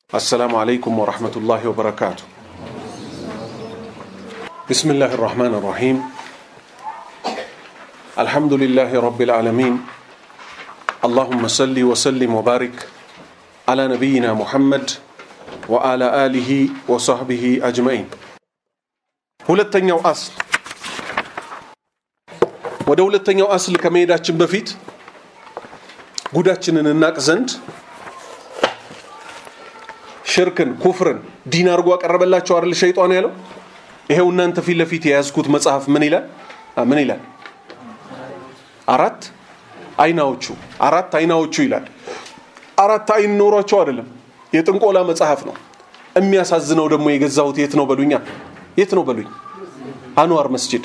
السلام عليكم ورحمة الله وبركاته بسم الله الرحمن الرحيم الحمد لله رب العالمين اللهم صل وسلم وبارك على نبينا محمد وعلى آله وصحبه أجمعين ሁለተኛው አስል ወደ ሁለተኛው አስል ከመሄዳችን በፊት ጉዳችንን እናቅ ዘንድ ሽርክን ኩፍርን ዲን አድርጎ አቀረበላቸው አይደል ሸይጣን ያለው ይሄው እናንተ ፊት ለፊት የያዝኩት መጽሐፍ ምን ይላል ምን ይላል አራት አይናዎቹ አራት አይናዎቹ ይላል አራት አይን ኖሯቸው አይደለም የጥንቆላ መጽሐፍ ነው የሚያሳዝነው ደግሞ የገዛሁት የት ነው በሉኛ የት ነው በሉኝ አንዋር መስጂድ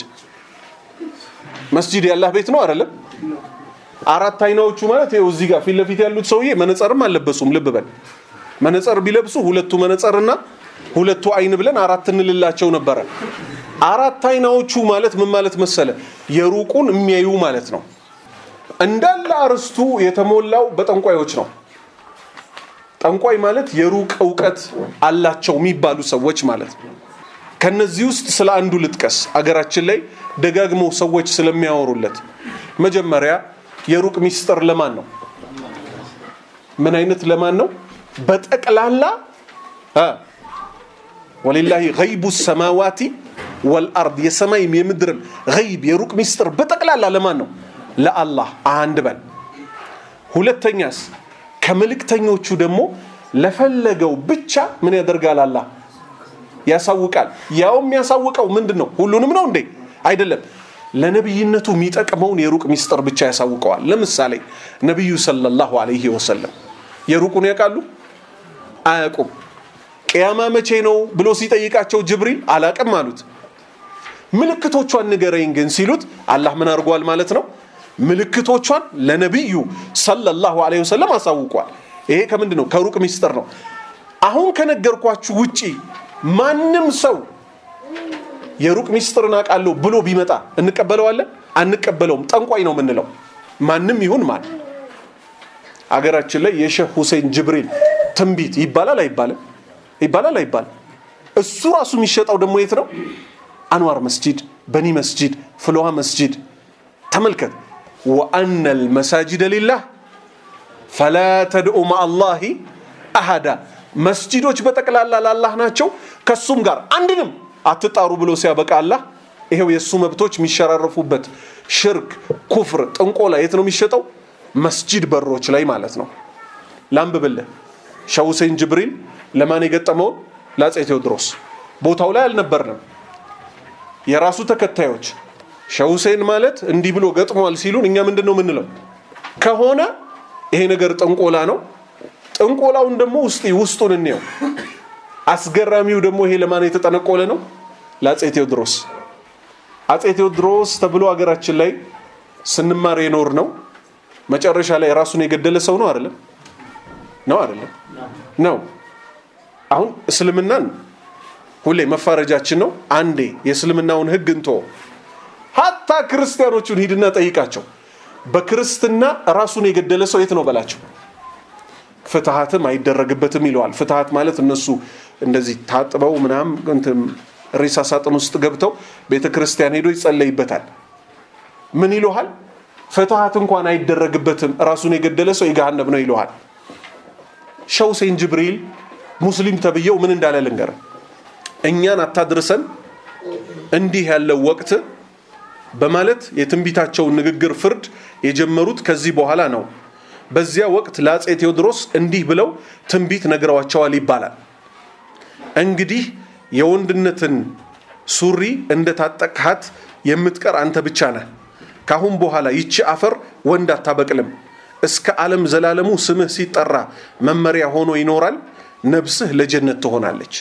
መስጂድ ያላህ ቤት ነው አይደለም አራት አይናዎቹ ማለት ይኸው እዚህ ጋር ፊት ለፊት ያሉት ሰውዬ መነጸርም አልለበሱም ልብ በል መነጸር ቢለብሱ ሁለቱ መነጸርና ሁለቱ አይን ብለን አራት እንልላቸው ነበረ አራት አይናዎቹ ማለት ምን ማለት መሰለ የሩቁን የሚያዩ ማለት ነው እንዳለ አርስቱ የተሞላው በጠንቋዮች ነው ጠንቋይ ማለት የሩቅ እውቀት አላቸው የሚባሉ ሰዎች ማለት ነው ከነዚህ ውስጥ ስለ አንዱ ልጥቀስ አገራችን ላይ ደጋግመው ሰዎች ስለሚያወሩለት መጀመሪያ የሩቅ ሚስጥር ለማን ነው ምን አይነት ለማን ነው በጠቅላላ ወሊላሂ ገይቡ ሰማዋቲ ወልአርድ የሰማይም የምድርም ገይብ የሩቅ ሚስጥር በጠቅላላ ለማን ነው ለአላህ አንድ በል ሁለተኛስ ከመልእክተኞቹ ደግሞ ለፈለገው ብቻ ምን ያደርጋል አላህ ያሳውቃል ያው የሚያሳውቀው ምንድን ነው ሁሉንም ነው እንዴ አይደለም ለነብይነቱ የሚጠቅመውን የሩቅ ሚስጥር ብቻ ያሳውቀዋል ለምሳሌ ነቢዩ ሰለላሁ ዐለይሂ ወሰለም የሩቁን ያውቃሉ አያውቁም ቅያማ መቼ ነው ብሎ ሲጠይቃቸው ጅብሪል አላቅም አሉት ምልክቶቿን ንገረኝ ግን ሲሉት አላህ ምን አድርጓል ማለት ነው ምልክቶቿን ለነቢዩ ሰለላሁ ዐለይሂ ወሰለም አሳውቋል ይሄ ከምንድን ነው ከሩቅ ሚስጥር ነው አሁን ከነገርኳችሁ ውጪ ማንም ሰው የሩቅ ሚስጥርን አውቃለሁ ብሎ ቢመጣ እንቀበለዋለን አንቀበለውም ጠንቋይ ነው የምንለው ማንም ይሁን ማን አገራችን ላይ የሼህ ሁሴን ጅብሪል ትንቢት ይባላል አይባልም ይባላል አይባልም እሱ ራሱ የሚሸጠው ደግሞ የት ነው አንዋር መስጂድ በኒ መስጂድ ፍልውሃ መስጂድ ተመልከት ወአነ ልመሳጅደ ሊላህ ፈላ ተድኡ ማአላሂ አሃዳ መስጂዶች በጠቅላላ ላላህ ናቸው ከሱም ጋር አንድንም አትጣሩ ብሎ ሲያበቃ አላህ ይሄው የእሱ መብቶች የሚሸራረፉበት ሽርክ ኩፍር ጥንቆላ የት ነው የሚሸጠው መስጂድ በሮች ላይ ማለት ነው ላንብብልህ ሸህ ሁሴን ጅብሪል ለማን የገጠመውን ለአፄ ቴዎድሮስ ቦታው ላይ አልነበርንም የራሱ ተከታዮች ሸህ ሁሴን ማለት እንዲህ ብሎ ገጥሟል ሲሉን እኛ ምንድን ነው የምንለው ከሆነ ይሄ ነገር ጥንቆላ ነው ጥንቆላውን ደግሞ ውስጥ ውስጡን እንየው አስገራሚው ደግሞ ይሄ ለማን የተጠነቆለ ነው ለአፄ ቴዎድሮስ አፄ ቴዎድሮስ ተብሎ ሀገራችን ላይ ስንማር የኖር ነው መጨረሻ ላይ ራሱን የገደለ ሰው ነው አይደለም ነው አይደለም ነው አሁን እስልምናን ሁሌ መፋረጃችን ነው አንዴ የእስልምናውን ህግ እንቶ ሀታ ክርስቲያኖቹን ሂድና ጠይቃቸው በክርስትና ራሱን የገደለ ሰው የት ነው በላቸው ፍትሀትም አይደረግበትም ይለዋል ፍትሀት ማለት እነሱ እንደዚህ ታጥበው ምናም ሬሳ ሳጥን ውስጥ ገብተው ቤተ ክርስቲያን ሄዶ ይጸለይበታል ምን ይለሃል ፍትሀት እንኳን አይደረግበትም ራሱን የገደለ ሰው የገሃነብ ነው ይለሃል ሸህ ሁሴን ጅብሪል ሙስሊም ተብዬው ምን እንዳለ ልንገር እኛን አታድርሰን እንዲህ ያለው ወቅት በማለት የትንቢታቸውን ንግግር ፍርድ የጀመሩት ከዚህ በኋላ ነው በዚያ ወቅት ለአፄ ቴዎድሮስ እንዲህ ብለው ትንቢት ነግረዋቸዋል ይባላል እንግዲህ የወንድነትን ሱሪ እንደ ታጠቅሃት የምትቀር አንተ ብቻ ነህ ካሁን በኋላ ይቺ አፈር ወንድ አታበቅልም እስከ ዓለም ዘላለሙ ስምህ ሲጠራ መመሪያ ሆኖ ይኖራል ነብስህ ለጀነት ትሆናለች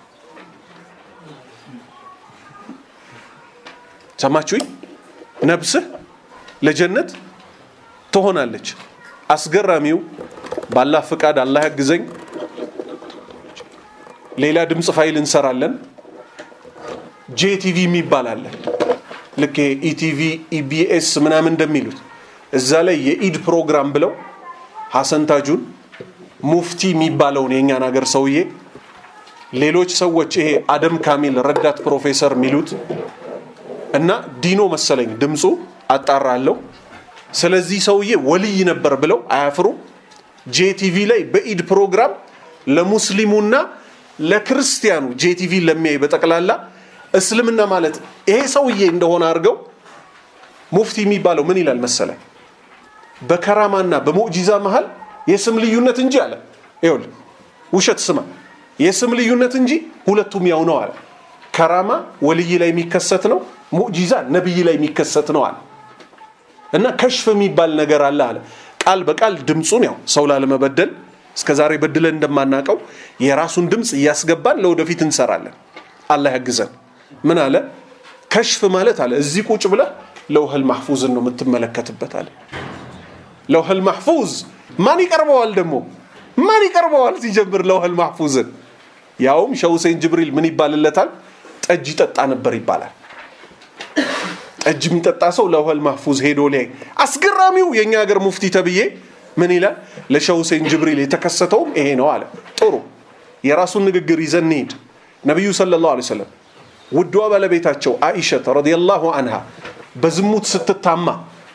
ሰማችሁኝ ነብስህ ለጀነት ትሆናለች አስገራሚው ባላህ ፍቃድ አላህ ያግዘኝ ሌላ ድምፅ ፋይል እንሰራለን ጄቲቪ የሚባል አለ ልክ ኢቲቪ ኢቢኤስ ምናምን እንደሚሉት እዛ ላይ የኢድ ፕሮግራም ብለው ሀሰን ታጁን ሙፍቲ የሚባለውን የእኛን ሀገር ሰውዬ ሌሎች ሰዎች ይሄ አደም ካሚል ረዳት ፕሮፌሰር የሚሉት እና ዲኖ መሰለኝ ድምፁ አጣራለሁ ስለዚህ ሰውዬ ወልይ ነበር ብለው አያፍሩ ጄቲቪ ላይ በኢድ ፕሮግራም ለሙስሊሙና ለክርስቲያኑ ጄቲቪ ለሚያይ በጠቅላላ እስልምና ማለት ይሄ ሰውዬ እንደሆነ አድርገው ሙፍቲ የሚባለው ምን ይላል መሰለ በከራማና በሙዕጂዛ መሃል የስም ልዩነት እንጂ አለ ይኸውልህ ውሸት ስማ የስም ልዩነት እንጂ ሁለቱም ያው ነው አለ ከራማ ወልይ ላይ የሚከሰት ነው ሙዕጂዛ ነብይ ላይ የሚከሰት ነው አለ እና ከሽፍ የሚባል ነገር አለ አለ ቃል በቃል ድምፁን ያው ሰው ላለመበደል እስከ ዛሬ በድለን እንደማናቀው የራሱን ድምፅ እያስገባን ለወደፊት እንሰራለን አላህ ያግዘን ምን አለ ከሽፍ ማለት አለ እዚህ ቁጭ ብለህ ለውህል ማሕፉዝን ነው የምትመለከትበት አለ ለውህል ማሕፉዝ ማን ይቀርበዋል ደግሞ ማን ይቀርበዋል ሲጀምር ለውህል ማሕፉዝን ያውም ሸህ ሁሴን ጅብሪል ምን ይባልለታል ጠጅ ይጠጣ ነበር ይባላል ጠጅ የሚጠጣ ሰው ለውህል ማሕፉዝ ሄዶ ላይ አስገራሚው የእኛ ሀገር ሙፍቲ ተብዬ ምን ይላል ለሸህ ሁሴን ጅብሪል የተከሰተውም ይሄ ነው አለ ጥሩ የራሱን ንግግር ይዘን እንሂድ ነቢዩ ሰለላሁ ዐለይሂ ወሰለም ውዷ ባለቤታቸው አኢሸት ረዲየላሁ አንሃ በዝሙት ስትታማ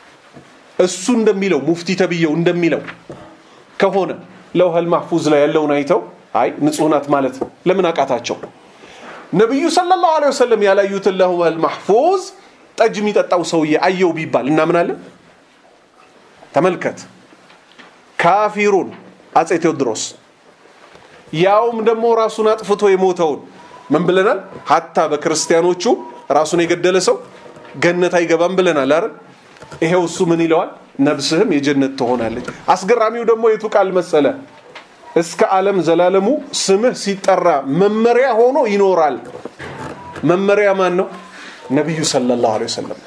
እሱ እንደሚለው ሙፍቲ ተብዬው እንደሚለው ከሆነ ለውህል ማሕፉዝ ላይ ያለውን አይተው አይ ንጹህ ናት ማለት ለምን አቃታቸው ነቢዩ ሰለላሁ ዐለይሂ ወሰለም ያላዩትን ለውህል ማሕፉዝ ጠጅ የሚጠጣው ሰውዬ አየው ቢባል እናምናለን ተመልከት ካፊሩን አጼ ቴዎድሮስ ያውም ደግሞ ራሱን አጥፍቶ የሞተውን ምን ብለናል ሀታ በክርስቲያኖቹ ራሱን የገደለ ሰው ገነት አይገባም ብለናል አይደል ይሄው እሱ ምን ይለዋል ነብስህም የጀነት ትሆናለች አስገራሚው ደግሞ የቱ ቃል መሰለ እስከ ዓለም ዘላለሙ ስምህ ሲጠራ መመሪያ ሆኖ ይኖራል መመሪያ ማን ነው ነቢዩ ሰለላሁ ዐለይሂ ወሰለም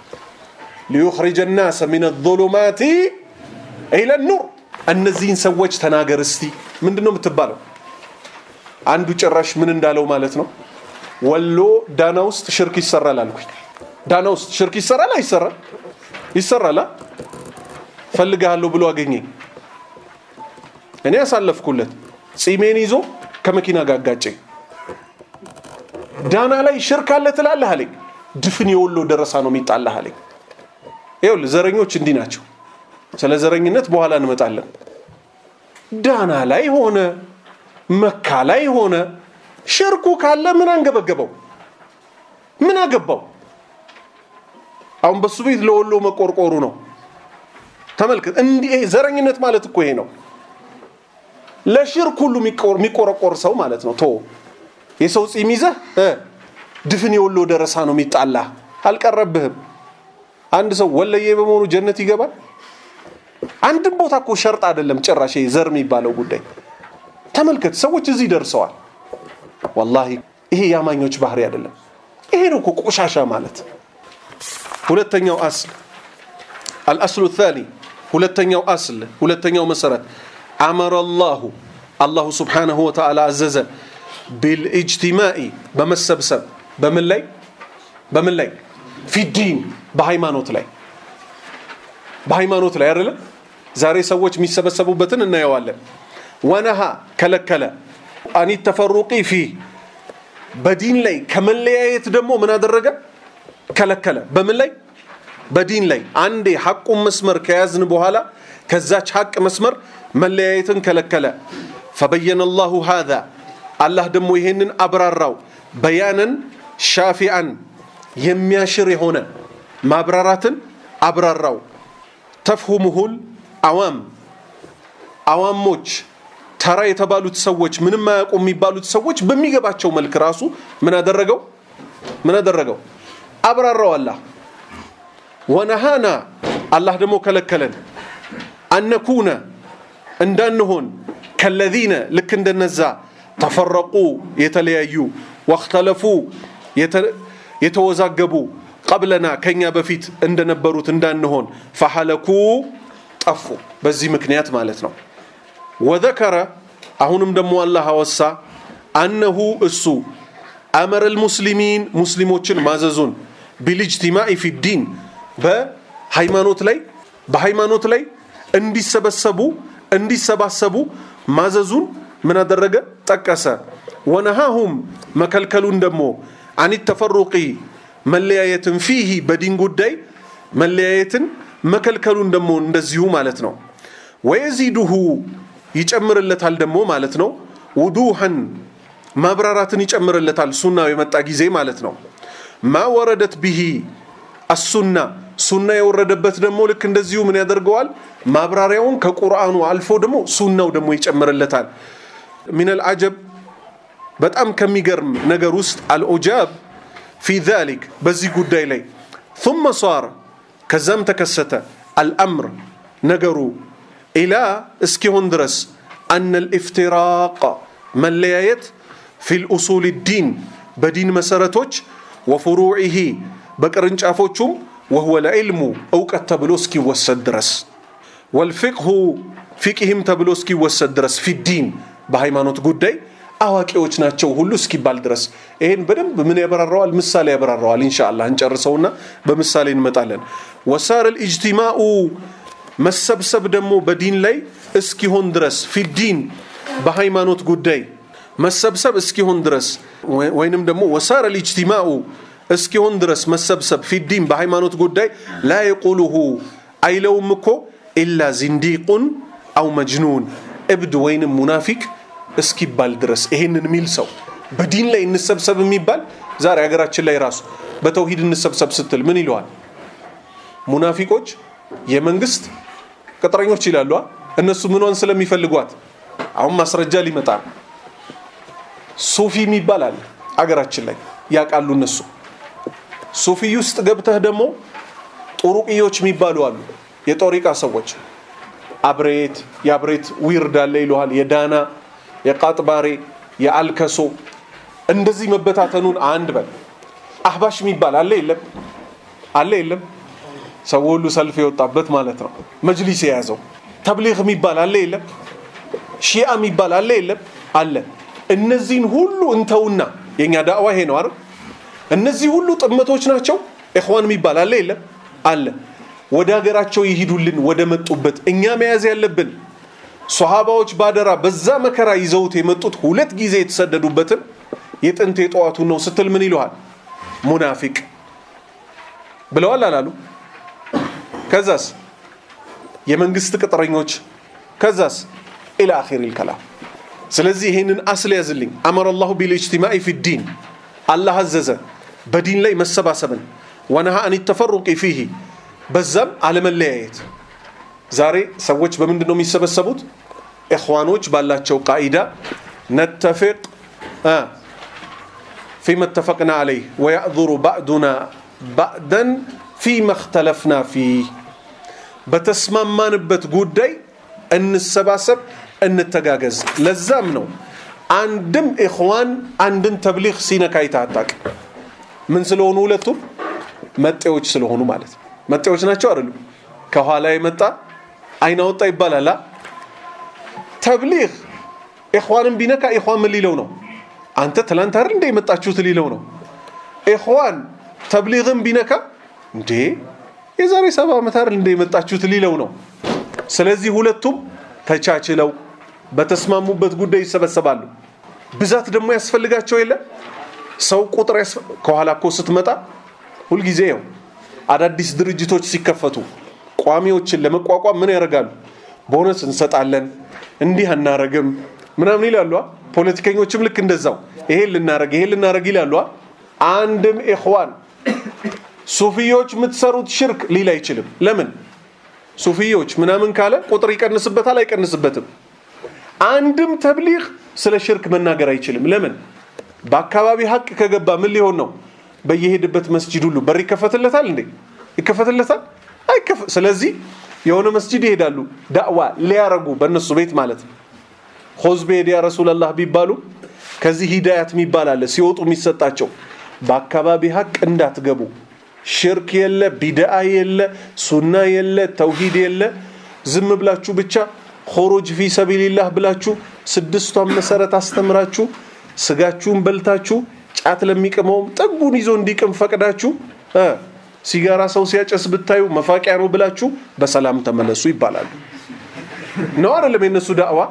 ሊዩኽሪጀ ናሰ ሚነ ዙሉማቲ ኢለ ኑር እነዚህን ሰዎች ተናገር እስቲ ምንድን ነው የምትባለው አንዱ ጭራሽ ምን እንዳለው ማለት ነው ወሎ ዳና ውስጥ ሽርክ ይሰራል አልኩኝ ዳና ውስጥ ሽርክ ይሰራል አይሰራል ይሰራል ፈልግሃለሁ ብሎ አገኘኝ እኔ ያሳለፍኩለት ጺሜን ይዞ ከመኪና ጋር አጋጨኝ ዳና ላይ ሽርክ አለ ትላለህ አለኝ ድፍን የወሎ ደረሳ ነው የሚጣላህ አለኝ ይኸውልህ ዘረኞች እንዲህ ናቸው ስለ ዘረኝነት በኋላ እንመጣለን ዳና ላይ ሆነ መካ ላይ ሆነ ሽርኩ ካለ ምን አንገበገበው ምን አገባው አሁን በሱ ቤት ለወሎ መቆርቆሩ ነው ተመልከት እንዲህ ዘረኝነት ማለት እኮ ይሄ ነው ለሽርክ ሁሉ የሚቆረቆር ሰው ማለት ነው ቶ የሰው ጺም ይዘህ ድፍን የወሎ ደረሳ ነው የሚጣላ አልቀረብህም አንድ ሰው ወለየ በመሆኑ ጀነት ይገባል አንድም ቦታ እኮ ሸርጥ አይደለም ጭራሽ ዘር የሚባለው ጉዳይ ተመልከት ሰዎች እዚህ ደርሰዋል ወላሂ ይሄ የአማኞች ባህሪ አይደለም ይሄ ነው እኮ ቆሻሻ ማለት ሁለተኛው አስል አልአስሉ ታኒ ሁለተኛው አስል ሁለተኛው መሰረት አመረ አላሁ አላሁ ስብሓንሁ ወተዓላ አዘዘ ቢልእጅቲማኢ በመሰብሰብ በምን ላይ በምን ላይ ፊዲን በሃይማኖት ላይ በሃይማኖት ላይ አይደለም ዛሬ ሰዎች የሚሰበሰቡበትን እናየዋለን ወነሃ ከለከለ አኒ ተፈሩቂ ፊ በዲን ላይ ከመለያየት ደግሞ ምን አደረገ ከለከለ በምን ላይ በዲን ላይ አንዴ ሐቁን መስመር ከያዝን በኋላ ከዛች ሐቅ መስመር መለያየትን ከለከለ ፈበየነ አላሁ ሃذا አላህ ደግሞ ይሄንን አብራራው በያነን ሻፊአን የሚያሽር የሆነ ማብራራትን አብራራው ተፍሁሙሁል አዋም አዋሞች ተራ የተባሉት ሰዎች ምንም አያውቁ የሚባሉት ሰዎች በሚገባቸው መልክ ራሱ ምን አደረገው ምን አደረገው አብራራው አላህ ወነሃና አላህ ደግሞ ከለከለን አነኩነ እንዳንሆን ከለዚነ ልክ እንደነዛ ተፈረቁ የተለያዩ ወክተለፉ የተወዛገቡ ቀብለና ከኛ በፊት እንደነበሩት እንዳንሆን ፈሐለኩ ጠፉ በዚህ ምክንያት ማለት ነው ወዘከረ አሁንም ደግሞ አላህ አወሳ አነሁ እሱ አመረ ልሙስሊሚን ሙስሊሞችን ማዘዙን ቢልጅቲማኢ ፊ ዲን በሃይማኖት ላይ በሃይማኖት ላይ እንዲሰበሰቡ እንዲሰባሰቡ ማዘዙን ምን አደረገ ጠቀሰ ወነሃሁም መከልከሉን ደግሞ አን ተፈሩቂ መለያየትን ፊሂ በዲን ጉዳይ መለያየትን መከልከሉን ደግሞ እንደዚሁ ማለት ነው ወየዚዱሁ ይጨምርለታል ደግሞ ማለት ነው ውዱሐን ማብራራትን ይጨምርለታል ሱናው የመጣ ጊዜ ማለት ነው ማ ወረደት ብሂ አሱና ሱና የወረደበት ደግሞ ልክ እንደዚሁ ምን ያደርገዋል ማብራሪያውን ከቁርአኑ አልፎ ደግሞ ሱናው ደግሞ ይጨምርለታል ሚን አልዓጀብ በጣም ከሚገርም ነገር ውስጥ አልዑጃብ ፊ ዛሊክ በዚህ ጉዳይ ላይ ثم صار ከዛም ተከሰተ አልአምር ነገሩ ኢላ እስኪሆን ድረስ አነ ልኢፍትራቅ መለያየት ፊ ልኡሱል ዲን በዲን መሰረቶች ወፍሩዒሂ በቅርንጫፎቹም ወህወ ለዕልሙ እውቀት ተብሎ እስኪወሰድ ድረስ ወልፊቅሁ ፊቅህም ተብሎ እስኪወሰድ ድረስ ፊዲን በሃይማኖት ጉዳይ አዋቂዎች ናቸው ሁሉ እስኪባል ድረስ ይሄን በደንብ ምን ያበራረዋል ምሳሌ ያበራረዋል እንሻላ እንጨርሰውና በምሳሌ እንመጣለን ወሳር ልእጅቲማኡ መሰብሰብ ደግሞ በዲን ላይ እስኪሆን ድረስ ፊዲን በሃይማኖት ጉዳይ መሰብሰብ እስኪሆን ድረስ ወይንም ደግሞ ወሳር ልእጅቲማኡ እስኪሆን ድረስ መሰብሰብ ፊዲን በሃይማኖት ጉዳይ ላ የቁሉሁ አይለውም እኮ ኢላ ዚንዲቁን አው መጅኑን እብድ ወይንም ሙናፊቅ እስኪባል ድረስ ይሄንን የሚል ሰው በዲን ላይ እንሰብሰብ የሚባል ዛሬ ሀገራችን ላይ ራሱ በተውሂድ እንሰብሰብ ስትል ምን ይለዋል ሙናፊቆች የመንግስት ቅጥረኞች ይላሉ እነሱ ምኗን ስለሚፈልጓት አሁን ማስረጃ ሊመጣ ሱፊ የሚባል አለ አገራችን ላይ ያውቃሉ እነሱ ሱፊ ውስጥ ገብተህ ደግሞ ጡሩቅዮች የሚባሉ አሉ የጦሪቃ ሰዎች አብሬት የአብሬት ዊርድ አለ ይለሃል የዳና የቃጥባሬ የአልከሶ እንደዚህ መበታተኑን አንድ በል አህባሽ የሚባል አለ የለም አለ የለም ሰው ሁሉ ሰልፍ የወጣበት ማለት ነው መጅሊስ የያዘው ተብሊግ የሚባል አለ የለም ሺአ የሚባል አለ የለም አለ እነዚህን ሁሉ እንተውና የኛ ዳዕዋ ይሄ ነው አይደል እነዚህ ሁሉ ጥመቶች ናቸው ኢኽዋን የሚባል አለ የለም አለ ወደ ሀገራቸው ይሂዱልን ወደ መጡበት እኛ መያዝ ያለብን ሶሃባዎች ባደራ በዛ መከራ ይዘውት የመጡት ሁለት ጊዜ የተሰደዱበትን የጥንት የጠዋቱን ነው ስትል ምን ይለዋል ሙናፊቅ ብለዋል አላሉ ከዛስ የመንግስት ቅጥረኞች ከዛስ ኢላ አኺር ልከላም ስለዚህ ይህንን አስል ያዝልኝ አመረ ላሁ ቢልእጅትማኢ ፊ ዲን አላህ አዘዘ በዲን ላይ መሰባሰብን ወነሃ አን ተፈሩቂ ፊሂ በዛም አለመለያየት ዛሬ ሰዎች በምንድን ነው የሚሰበሰቡት ኢኽዋኖች ባላቸው ቃኢዳ ነተፊቅ ፊማ እተፈቅና አለይህ ወያዕذሩ ባዕዱና ባዕደን ፊማ እክተለፍና ፊህ በተስማማንበት ጉዳይ እንሰባሰብ እንተጋገዝ ለዛም ነው አንድም ኢኽዋን አንድን ተብሊግ ሲነካ አይታጣቅ ምን ስለሆኑ ሁለቱም መጤዎች ስለሆኑ ማለት ነው መጤዎች ናቸው አይደሉም ከኋላ የመጣ አይን አወጣ ይባላል ተብሊግ ኢኽዋንን ቢነካ ኢኽዋን ምን ሊለው ነው አንተ ትላንት አይደል እንደ የመጣችሁት ሊለው ነው ኢኽዋን ተብሊግን ቢነካ እንዴ የዛሬ ሰባ ዓመት አይደል እንደ የመጣችሁት ሊለው ነው ስለዚህ ሁለቱም ተቻችለው በተስማሙበት ጉዳይ ይሰበሰባሉ ብዛት ደግሞ ያስፈልጋቸው የለ ሰው ቁጥር ከኋላ እኮ ስትመጣ ሁልጊዜ ያው አዳዲስ ድርጅቶች ሲከፈቱ ቋሚዎችን ለመቋቋም ምን ያደርጋሉ ቦነስ እንሰጣለን እንዲህ አናረግም ምናምን ይላሉ ፖለቲከኞችም ልክ እንደዛው ይሄን ልናረግ ይሄን ልናረግ ይላሉ አንድም ኢኽዋን ሱፊዮች የምትሰሩት ሽርክ ሊል አይችልም ለምን ሱፊዮች ምናምን ካለ ቁጥር ይቀንስበታል አይቀንስበትም አንድም ተብሊግ ስለ ሽርክ መናገር አይችልም ለምን በአካባቢ ሀቅ ከገባ ምን ሊሆን ነው በየሄድበት መስጂድ ሁሉ በር ይከፈትለታል እንዴ ይከፈትለታል አይከፈ ስለዚህ የሆነ መስጂድ ይሄዳሉ ዳዕዋ ሊያረጉ በእነሱ ቤት ማለት ነው ሆዝቤድ ያ ረሱላላህ ቢባሉ ከዚህ ሂዳያት የሚባል አለ ሲወጡ የሚሰጣቸው በአካባቢ ሀቅ እንዳትገቡ ሽርክ የለ ቢድአ የለ ሱና የለ ተውሂድ የለ ዝም ብላችሁ ብቻ ሆሮጅ ፊ ሰቢልላህ ብላችሁ ስድስቷን መሰረት አስተምራችሁ ስጋችሁን በልታችሁ ጫት ለሚቅመውም ጠጉን ይዞ እንዲቅም ፈቅዳችሁ ሲጋራ ሰው ሲያጨስ ብታዩ መፋቂያ ነው ብላችሁ በሰላም ተመለሱ ይባላሉ ነው አይደለም የነሱ ዳዕዋ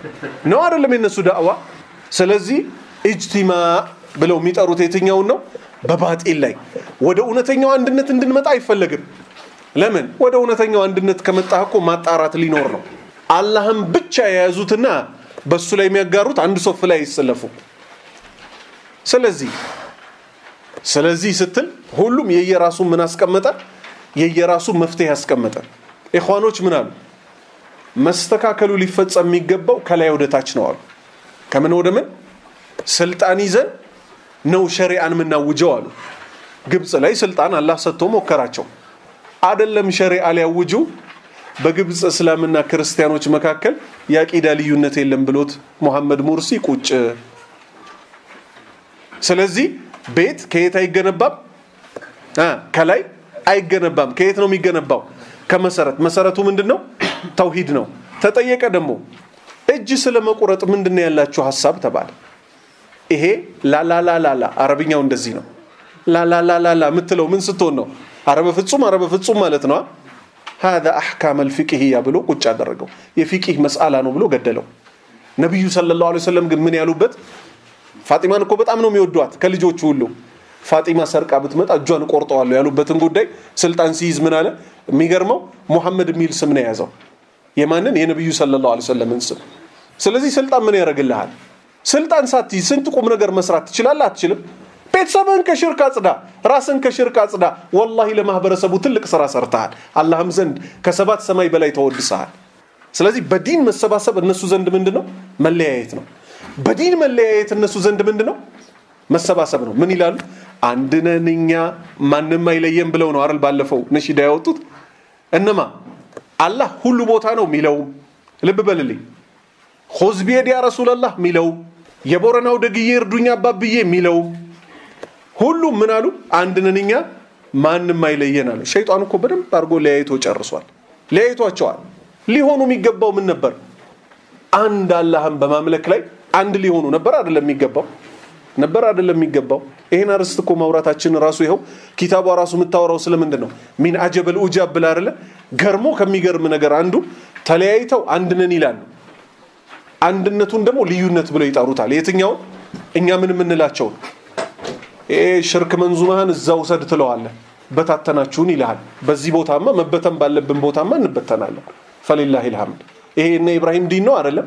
ነው አይደለም የነሱ ዳዕዋ ስለዚህ እጅቲማ ብለው የሚጠሩት የትኛውን ነው በባጢል ላይ ወደ እውነተኛው አንድነት እንድንመጣ አይፈለግም ለምን ወደ እውነተኛው አንድነት ከመጣህ እኮ ማጣራት ሊኖር ነው አላህም ብቻ የያዙትና በሱ ላይ የሚያጋሩት አንድ ሶፍ ላይ አይሰለፉ ስለዚህ ስለዚህ ስትል ሁሉም የየራሱ ምን አስቀመጠ የየራሱ መፍትሄ ያስቀመጠ ኢኽዋኖች ምን አሉ መስተካከሉ ሊፈጸም የሚገባው ከላይ ወደ ታች ነው አሉ ከምን ወደ ምን ስልጣን ይዘን ነው ሸሪዓን የምናውጀው አሉ ግብፅ ላይ ስልጣን አላህ ሰጥቶ ሞከራቸው አደለም ሸሪዓ ሊያውጁ በግብፅ እስላምና ክርስቲያኖች መካከል የአቂዳ ልዩነት የለም ብሎት ሙሐመድ ሙርሲ ቁጭ ስለዚህ ቤት ከየት አይገነባም ከላይ አይገነባም ከየት ነው የሚገነባው ከመሰረት መሰረቱ ምንድን ነው ተውሂድ ነው ተጠየቀ ደግሞ እጅ ስለ መቁረጥ ምንድን ነው ያላችሁ ሀሳብ ተባለ ይሄ ላላላላላ አረብኛው እንደዚህ ነው ላላላላላ የምትለው ምን ስትሆን ነው አረበ ፍጹም አረበ ፍጹም ማለት ነው هذا احكام الفقهيه ብሎ ቁጭ አደረገው የፊቂህ መስአላ ነው ብሎ ገደለው ነብዩ ሰለላሁ ዐለይሂ ወሰለም ግን ምን ያሉበት ፋጢማን እኮ በጣም ነው የሚወዷት ከልጆቹ ሁሉ ፋጢማ ሰርቃ ብትመጣ እጇን ቆርጠዋለሁ ያሉበትን ጉዳይ ስልጣን ሲይዝ ምን አለ የሚገርመው ሙሐመድ የሚል ስም ነው የያዘው የማንን የነብዩ ሰለላሁ ዐለይሂ ወሰለምን ስም ስለዚህ ስልጣን ምን ያደርግልሃል ስልጣን ሳትይዝ ስንት ቁም ነገር መስራት ትችላለህ አትችልም ቤተሰብህን ከሽርክ አጽዳ ራስን ከሽርክ አጽዳ ወላሂ ለማህበረሰቡ ትልቅ ስራ ሰርተሃል አላህም ዘንድ ከሰባት ሰማይ በላይ ተወድሰሃል ስለዚህ በዲን መሰባሰብ እነሱ ዘንድ ምንድን ነው መለያየት ነው በዲን መለያየት እነሱ ዘንድ ምንድን ነው መሰባሰብ ነው ምን ይላሉ አንድ ነን እኛ ማንም አይለየም ብለው ነው አይደል ባለፈው ነሺዳ ያወጡት እነማ አላህ ሁሉ ቦታ ነው የሚለውም ልብ በልልኝ ኹዝ ቢየድ ያ ረሱላላህ የሚለውም የቦረናው ደግዬ እርዱኛ አባብዬ የሚለውም ሁሉም ምን አሉ አንድ ነን እኛ ማንም አይለየን አሉ ሸይጣን እኮ በደንብ አድርጎ ለያይቶ ጨርሷል ለያይቷቸዋል ሊሆኑ የሚገባው ምን ነበር አንድ አላህን በማምለክ ላይ አንድ ሊሆኑ ነበር አይደለም የሚገባው ነበር አይደለም የሚገባው ይሄን አርስት እኮ ማውራታችን ራሱ ይኸው ኪታቧ ራሱ የምታወራው ስለምንድን ነው ሚን አጀበል ኡጃብ ብላ አይደለ ገርሞ ከሚገርም ነገር አንዱ ተለያይተው አንድ ነን ይላሉ አንድነቱን ደግሞ ልዩነት ብለው ይጠሩታል የትኛውን እኛ ምን የምንላቸውን ይሄ ሽርክ መንዙማህን እዛ ውሰድ ትለዋለህ በታተናችሁን ይልሃል በዚህ ቦታማ መበተን ባለብን ቦታማ እንበተናለን ፈሊላህ ልሐምድ ይሄ እነ ኢብራሂም ዲን ነው አይደለም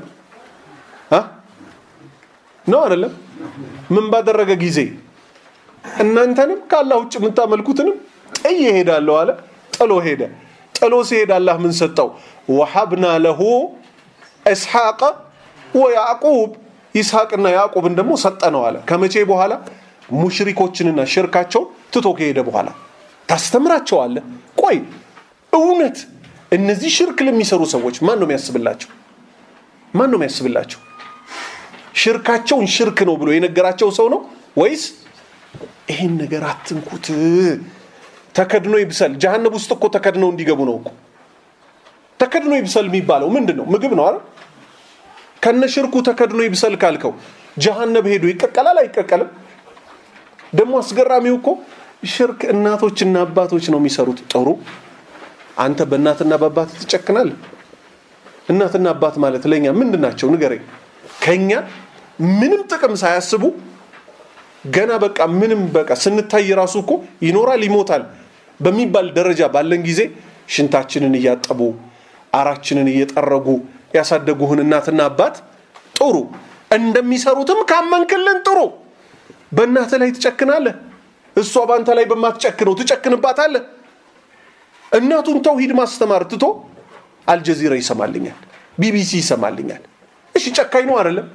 ነው አይደለም ምን ባደረገ ጊዜ እናንተንም ከአላህ ውጭ የምታመልኩትንም ጥዬ ሄዳለሁ አለ ጥሎ ሄደ ጥሎ ሲሄድ አላህ ምን ሰጠው ወሐብና ለሁ እስሐቀ ወያዕቁብ ይስሐቅና ያዕቁብን ደግሞ ሰጠነው አለ ከመቼ በኋላ ሙሽሪኮችንና ሽርካቸውን ትቶ ከሄደ በኋላ ታስተምራቸዋለህ ቆይ እውነት እነዚህ ሽርክ ለሚሰሩ ሰዎች ማን ነው የሚያስብላቸው ማን ነው የሚያስብላቸው ሽርካቸውን ሽርክ ነው ብሎ የነገራቸው ሰው ነው ወይስ ይሄን ነገር አትንኩት ተከድኖ ይብሰል ጀሃነብ ውስጥ እኮ ተከድነው እንዲገቡ ነው እኮ ተከድኖ ይብሰል የሚባለው ምንድን ነው ምግብ ነው አይደል ከነ ሽርኩ ተከድኖ ይብሰል ካልከው ጀሃነብ ሄዶ ይቀቀላል አይቀቀልም ደግሞ አስገራሚው እኮ ሽርክ እናቶችና አባቶች ነው የሚሰሩት ጥሩ አንተ በእናትና በአባት ትጨክናል እናትና አባት ማለት ለኛ ምንድን ናቸው ንገረኝ ከኛ ምንም ጥቅም ሳያስቡ ገና በቃ ምንም በቃ ስንታይ ራሱ እኮ ይኖራል ይሞታል በሚባል ደረጃ ባለን ጊዜ ሽንታችንን እያጠቡ አራችንን እየጠረጉ ያሳደጉህን እናትና አባት ጥሩ እንደሚሰሩትም ካመንክልን ጥሩ በእናት ላይ ትጨክናለህ እሷ በአንተ ላይ በማትጨክነው ትጨክንባታለህ እናቱን ተውሂድ ማስተማር ትቶ አልጀዚራ ይሰማልኛል ቢቢሲ ይሰማልኛል እሺ ጨካኝ ነው አይደለም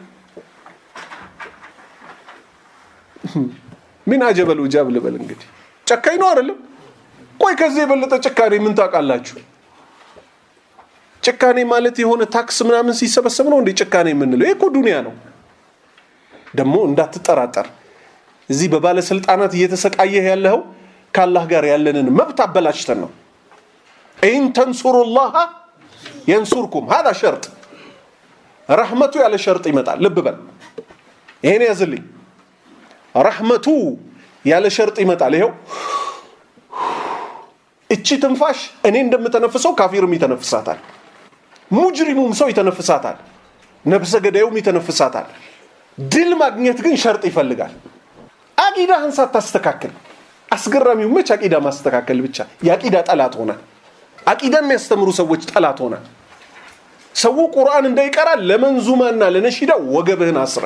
ምን አጀበል ውጃብ ልበል እንግዲህ ጨካኝ ነው አይደለም ቆይ ከዚህ የበለጠ ጭካኔ ምን ታውቃላችሁ ጭካኔ ማለት የሆነ ታክስ ምናምን ሲሰበሰብ ነው እንዴ ጭካኔ የምንለው ይህ እኮ ዱኒያ ነው ደግሞ እንዳትጠራጠር እዚህ በባለስልጣናት እየተሰቃየህ ያለኸው ከአላህ ጋር ያለንን መብት አበላሽተን ነው ኢን ተንሱሩላህ የንሱርኩም ሀዛ ሸርጥ ረህመቱ ያለ ሸርጥ ይመጣል ልብ በል ይሄን ያዝልኝ ረህመቱ ያለ ሸርጥ ይመጣል ይኸው እቺ ትንፋሽ እኔ እንደምተነፍሰው ካፊርም ይተነፍሳታል ሙጅሪሙም ሰው ይተነፍሳታል ነብሰ ገዳዩም ይተነፍሳታል። ድል ማግኘት ግን ሸርጥ ይፈልጋል። አቂዳህን ሳታስተካክል አስገራሚው መች አቂዳ ማስተካከል ብቻ የአቂዳ ጠላት ሆነ። አቂዳ የሚያስተምሩ ሰዎች ጠላት ሆነ። ሰው ቁርአን እንዳይቀራ ለመንዙማና ለነሺዳ ወገብህን አስረ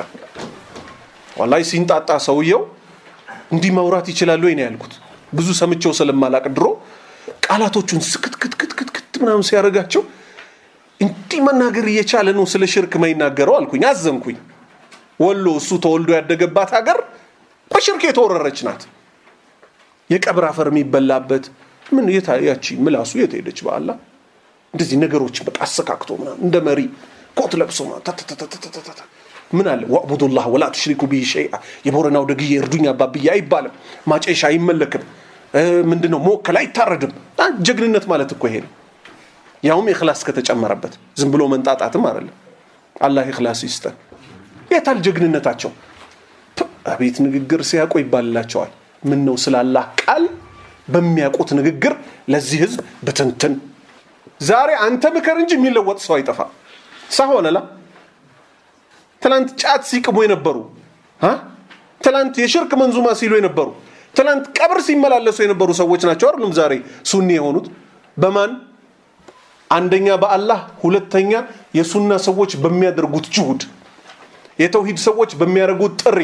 ዋላይ ሲንጣጣ ሰውየው እንዲህ ማውራት ይችላል ወይ ነው ያልኩት። ብዙ ሰምቼው ስለማላቅ ድሮ ቃላቶቹን ስክትክትክትክት ምናምን ሲያደርጋቸው እንዲህ መናገር እየቻለ ነው ስለ ሽርክ ማይናገረው አልኩኝ። አዘንኩኝ። ወሎ እሱ ተወልዶ ያደገባት ሀገር በሽርክ የተወረረች ናት። የቀብር አፈር የሚበላበት ምን ያቺ ምላሱ የት ሄደች? በአላ እንደዚህ ነገሮች በቃ አሰካክቶ ምናምን እንደ መሪ ኮት ለብሶ ምን አለ ወዕቡዱላህ ወላ ትሽሪኩ ቢሂ ሸይአ የቦረናው ደግዬ እርዱኝ አባብዬ አይባልም። ማጨሻ አይመለክም። ምንድነው መወከል አይታረድም። ጀግንነት ማለት እኮ ይሄ ነው። ያውም ኢኽላስ ከተጨመረበት ዝም ብሎ መንጣጣትም አይደለም። አላህ ኢኽላስ ይስጠን። የታል ጀግንነታቸው? አቤት ንግግር ሲያውቁ ይባልላቸዋል። ምን ነው ስለ አላህ ቃል በሚያውቁት ንግግር ለዚህ ህዝብ ብትንትን። ዛሬ አንተ ምከር እንጂ የሚለወጥ ሰው አይጠፋ ሳሆነላ ትላንት ጫት ሲቅሙ የነበሩ ትላንት የሽርክ መንዙማ ሲሉ የነበሩ ትላንት ቀብር ሲመላለሱ የነበሩ ሰዎች ናቸው አይደሉም ዛሬ ሱኒ የሆኑት በማን አንደኛ በአላህ ሁለተኛ የሱና ሰዎች በሚያደርጉት ጅሁድ የተውሂድ ሰዎች በሚያደርጉት ጥሪ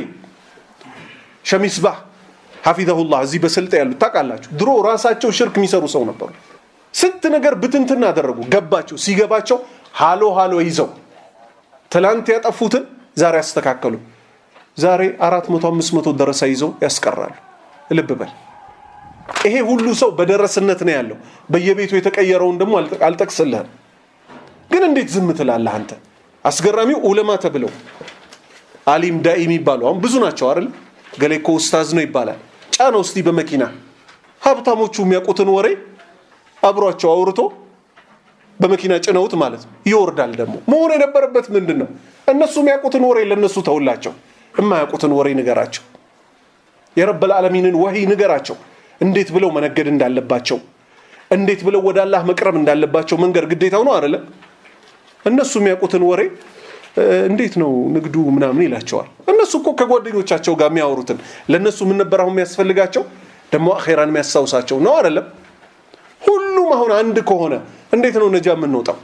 ሸሚስባህ ሐፊዘሁላህ እዚህ በስልጠ ያሉት ታውቃላችሁ ድሮ ራሳቸው ሽርክ የሚሰሩ ሰው ነበሩ ስንት ነገር ብትንትን አደረጉ ገባቸው ሲገባቸው ሃሎ ሃሎ ይዘው ትላንት ያጠፉትን ዛሬ ያስተካከሉ ዛሬ አራት መቶ አምስት መቶ ደረሳ ይዘው ያስቀራሉ ልብ በል ይሄ ሁሉ ሰው በደረስነት ነው ያለው በየቤቱ የተቀየረውን ደግሞ አልጠቅስልህም ግን እንዴት ዝም ትላለህ አንተ አስገራሚው ኡለማ ተብለው አሊም ዳኢ የሚባሉ አሁን ብዙ ናቸው አይደል ገሌ እኮ ኡስታዝ ነው ይባላል ጫነው እስቲ በመኪና ሀብታሞቹ የሚያውቁትን ወሬ አብሯቸው አውርቶ በመኪና ጭነውት ማለት ነው ይወርዳል ደግሞ መሆን የነበረበት ምንድን ነው እነሱ የሚያውቁትን ወሬ ለእነሱ ተውላቸው የማያውቁትን ወሬ ንገራቸው የረበል ዓለሚንን ወህይ ንገራቸው እንዴት ብለው መነገድ እንዳለባቸው እንዴት ብለው ወደ አላህ መቅረብ እንዳለባቸው መንገድ ግዴታው ነው አይደለም እነሱ የሚያውቁትን ወሬ እንዴት ነው ንግዱ ምናምን ይላቸዋል እነሱ እኮ ከጓደኞቻቸው ጋር የሚያወሩትን ለእነሱ ምን ነበር አሁን የሚያስፈልጋቸው ደግሞ አኼራን የሚያስታውሳቸው ነው አይደለም ሁሉም አሁን አንድ ከሆነ እንዴት ነው ነጃ የምንወጣው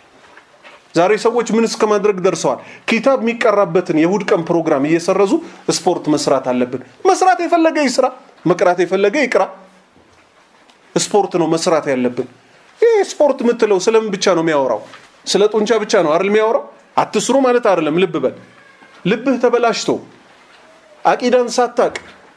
ዛሬ ሰዎች ምን እስከ ማድረግ ደርሰዋል ኪታብ የሚቀራበትን የእሁድ ቀን ፕሮግራም እየሰረዙ ስፖርት መስራት አለብን መስራት የፈለገ ይስራ መቅራት የፈለገ ይቅራ ስፖርት ነው መስራት ያለብን ይህ ስፖርት የምትለው ስለምን ብቻ ነው የሚያወራው ስለ ጡንቻ ብቻ ነው አይደል የሚያወራው አትስሩ ማለት አይደለም ልብ በል ልብህ ተበላሽቶ አቂዳን ሳታቅ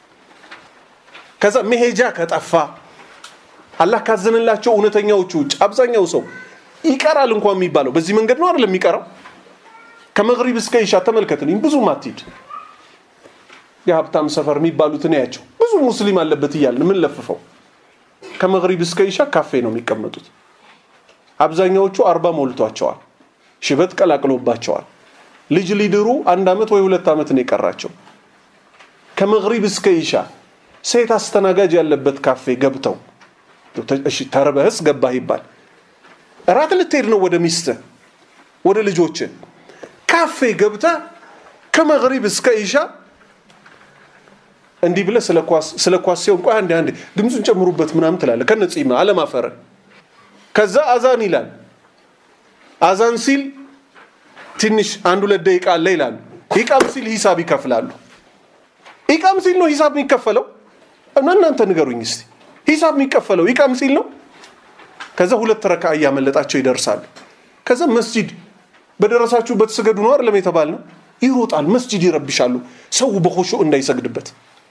ከዛ መሄጃ ከጠፋ አላህ ካዘንላቸው እውነተኛዎቹ ውጭ አብዛኛው ሰው ይቀራል እንኳን የሚባለው በዚህ መንገድ ነው አይደለም የሚቀራው ከመግሪብ እስከ ኢሻ ተመልከትልኝ ብዙ ማትሂድ የሀብታም ሰፈር የሚባሉትን ያቸው ብዙ ሙስሊም አለበት እያልን ምን ለፍፈው ከመግሪብ እስከ ኢሻ ካፌ ነው የሚቀመጡት አብዛኛዎቹ አርባ ሞልቷቸዋል ሽበት ቀላቅሎባቸዋል ልጅ ሊድሩ አንድ ዓመት ወይ ሁለት ዓመት ነው የቀራቸው ከመግሪብ እስከ ኢሻ ሴት አስተናጋጅ ያለበት ካፌ ገብተው እሺ ተርበህስ ገባህ ይባል እራት ልትሄድ ነው ወደ ሚስትህ ወደ ልጆች ካፌ ገብተ ከመግሪብ እስከ ኢሻ እንዲህ ብለህ ስለ ኳስ ሲሆን ቆይ አንዴ አንዴ ድምፁን ጨምሩበት ምናምን ትላለህ ከነጺማ አለማፈረ ከዛ አዛን ይላል አዛን ሲል ትንሽ አንድ ሁለት ደቂቃ አለ ይላሉ ኢቃም ሲል ሂሳብ ይከፍላሉ ኢቃም ሲል ነው ሂሳብ የሚከፈለው እና እናንተ ንገሩኝ እስቲ ሂሳብ የሚከፈለው ኢቃም ሲል ነው ከዛ ሁለት ረካ እያመለጣቸው ይደርሳሉ ከዛ መስጂድ በደረሳችሁበት ስገዱ ነው አይደለም የተባል ነው ይሮጣል መስጂድ ይረብሻሉ ሰው በሆሾ እንዳይሰግድበት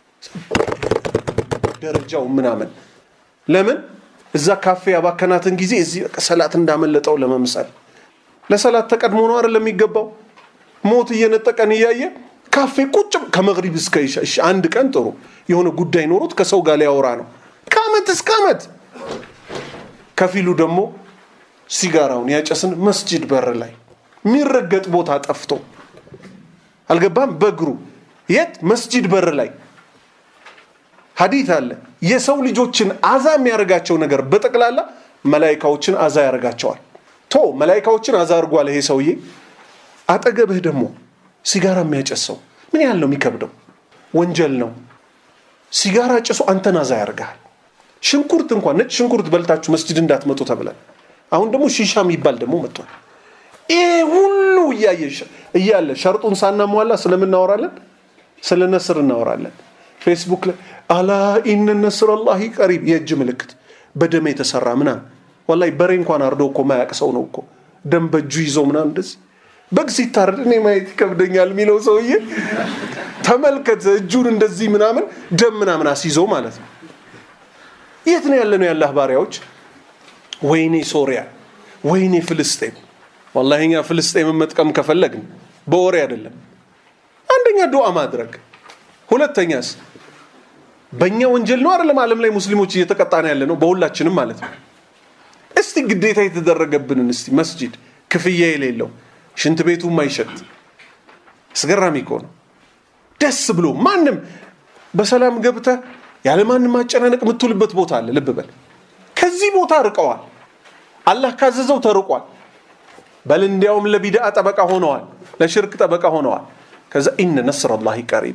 ደረጃው ምናምን ለምን እዛ ካፌ ያባከናትን ጊዜ እዚህ ሰላት እንዳመለጠው ለመምሰል ለሰላት ተቀድሞ ነው አይደለም የሚገባው ሞት እየነጠቀን እያየ ካፌ ቁጭ ከመግሪብ እስከ ኢሻ እሺ አንድ ቀን ጥሩ የሆነ ጉዳይ ኖሮት ከሰው ጋር ሊያወራ ነው ከአመት እስከ አመት ከፊሉ ደግሞ ሲጋራውን ያጨስን መስጂድ በር ላይ የሚረገጥ ቦታ ጠፍቶ አልገባም በእግሩ የት መስጂድ በር ላይ ሀዲት አለ የሰው ልጆችን አዛ የሚያደርጋቸው ነገር በጠቅላላ መላይካዎችን አዛ ያደርጋቸዋል ቶ መላይካዎችን አዛ አድርጓል ይሄ ሰውዬ አጠገብህ ደግሞ ሲጋራ የሚያጨሰው ምን ያህል ነው የሚከብደው? ወንጀል ነው። ሲጋራ ጭሶ አንተን አዛ ያደርግሃል። ሽንኩርት እንኳን ነጭ ሽንኩርት በልታችሁ መስጅድ እንዳትመጡ ተብለን፣ አሁን ደግሞ ሺሻ የሚባል ደግሞ መጥቷል። ይሄ ሁሉ እያለ ሸርጡን ሳናሟላ ስለምናወራለን ስለ ነስር እናወራለን። ፌስቡክ ላይ አላ ኢነ ነስር አላሂ ቀሪብ የእጅ ምልክት በደም የተሰራ ምናምን ወላሂ በሬ እንኳን አርዶ እኮ ማያቅ ሰው ነው እኮ ደም በእጁ ይዞ ምናምን እንደዚህ በግ ሲታረድ እኔ ማየት ይከብደኛል የሚለው ሰውዬ ተመልከት፣ እጁን እንደዚህ ምናምን ደም ምናምን አስይዞ ማለት ነው። የት ነው ያለ ነው የአላህ ባሪያዎች? ወይኔ ሶሪያ፣ ወይኔ ፍልስጤም። ወላሂ እኛ ፍልስጤምን መጥቀም ከፈለግን በወሬ አይደለም። አንደኛ ዱዓ ማድረግ፣ ሁለተኛስ በእኛ ወንጀል ነው አይደለም ዓለም ላይ ሙስሊሞች እየተቀጣን ያለ ነው፣ በሁላችንም ማለት ነው። እስቲ ግዴታ የተደረገብንን እስቲ መስጂድ ክፍያ የሌለው ሽንት ቤቱ ማይሸት አስገራሚ እኮ ነው። ደስ ብሎ ማንም በሰላም ገብተህ ያለ ማንም ማጨናነቅ የምትውልበት ቦታ አለ። ልብ በል ከዚህ ቦታ ርቀዋል። አላህ ካዘዘው ተርቋል። በል እንዲያውም ለቢድአ ጠበቃ ሆነዋል፣ ለሽርክ ጠበቃ ሆነዋል። ከዛ ኢነ ነስር አላህ ቀሪብ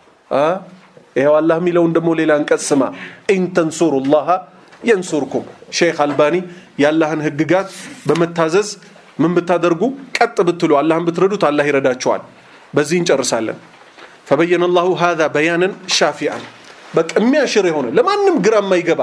ይኸው አላህ የሚለውን ደግሞ ሌላ አንቀጽ ስማ ኢንተንሱሩ ላሃ የንሱርኩም ሼክ አልባኒ የአላህን ህግጋት በመታዘዝ ምን ብታደርጉ ቀጥ ብትሉ አላህን ብትረዱት አላህ ይረዳቸዋል። በዚህ እንጨርሳለን። ፈበየነ ላሁ ሃዛ በያንን ሻፊአን በቃ የሚያሽር የሆነ ለማንም ግራ የማይገባ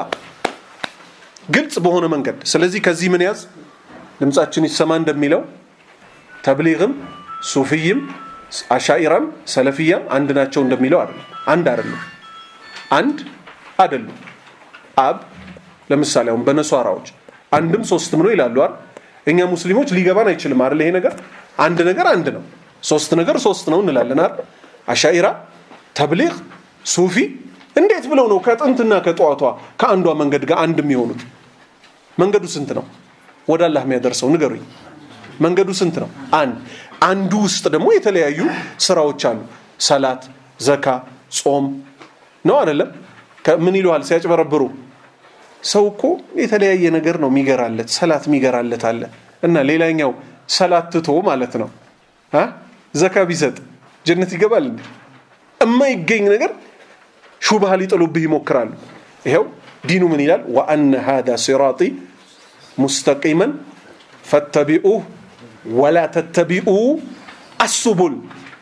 ግልጽ በሆነ መንገድ። ስለዚህ ከዚህ ምን ያዝ ድምፃችን ይሰማ እንደሚለው ተብሊግም ሱፊይም አሻኢራም ሰለፊያም አንድ ናቸው እንደሚለው አይደለም። አንድ አይደሉም። አንድ አይደሉም። አብ ለምሳሌ አሁን በነሷራዎች አንድም ሶስትም ነው ይላሉ አይደል? እኛ ሙስሊሞች ሊገባን አይችልም አይደል? ይሄ ነገር አንድ ነገር አንድ ነው፣ ሶስት ነገር ሶስት ነው እንላለን አይደል? አሻኢራ፣ ተብሊግ፣ ሱፊ እንዴት ብለው ነው ከጥንትና ከጠዋቷ ከአንዷ መንገድ ጋር አንድ የሚሆኑት? መንገዱ ስንት ነው ወደ አላህ የሚያደርሰው ንገሩኝ። መንገዱ ስንት ነው? አንድ አንዱ ውስጥ ደግሞ የተለያዩ ስራዎች አሉ። ሰላት፣ ዘካ፣ ጾም ነው አይደለም? ምን ይሉሃል ሲያጭበረብሩ ሰው እኮ የተለያየ ነገር ነው የሚገራለት። ሰላት የሚገራለት አለ እና ሌላኛው ሰላት ትቶ ማለት ነው ዘካ ቢሰጥ ጀነት ይገባል እንዴ? እማይገኝ ነገር ሹብሃ ሊጥሉብህ ይሞክራሉ። ይኸው ዲኑ ምን ይላል? ወአነ ሃዛ ሲራጢ ሙስተቂመን ፈተቢኡህ ወላ ተተቢኡ አሱቡል።